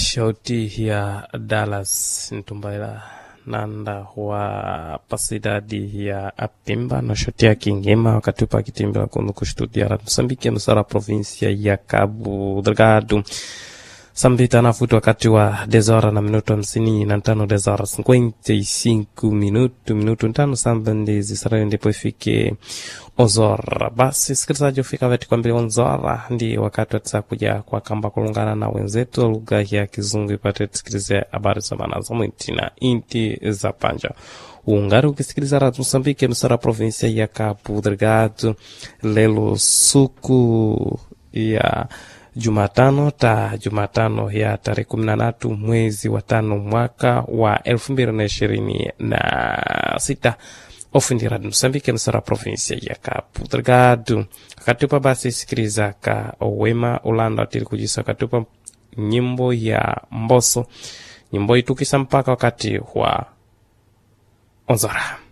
shauti ya Dallas ntumbaila nanda wa pasidadi ya apimba na shoti ya kingema wakati upa akitimbila kuno kustudia ra Msambiki nusara provinsia ya Cabo Delgado sambita nafuti wakati wa dezora na minuto hamsini na tano dezora cinquenta e cinco minuto minuto ntano samba ndizi sarayo ndipo ifike ozora basi sikilizaji ufika veti kwambili onzora ndi wakati watisa kuja kwa kamba kulungana na wenzetu lugha ya kizungu ipate tusikilize habari za maana za mwiti na inti za panja ungari ukisikiliza radio Msambiki nusara provinsia ya Cabo Delgado lelo suku ya Jumatano ta Jumatano ya tarehe kumi na tatu mwezi wa tano mwaka wa elfu mbili na ishirini na sita ofindi radio Msambiki nusara provinsia ya Cabo Delgado akatupa basi sikiliza ka wema ulanda tili kujisa akatupa nyimbo ya mboso nyimbo itukisa mpaka wakati wa onzora